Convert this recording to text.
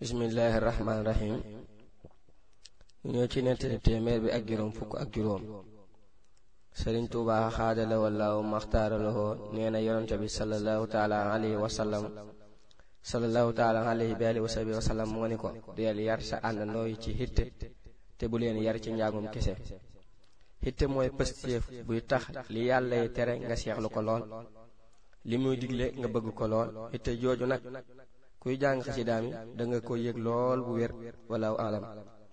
bismillahi rahmaani rahim ñoo ci nettali téeméer bi ak juróom fukk ak juróom sëriñ tuuba xaadala wallaahu maxtaaralahoo nee na yonente bi sallallahu taala alayhi wa sallam sallallahu taala alayhi bi alihi wa sahbihi wa sallam moo ni ko deel yar sa àndandoo yi ci hitte te bu leen yar ci njàngum kese hitte mooy pëstéef buy tax li yàlla yi tere nga seexlu ko lool li muy digle nga bëgg ko lool hitte jooju nag kuy jàng xasidaam yi da nga ko yëg lool bu wér walaahu alam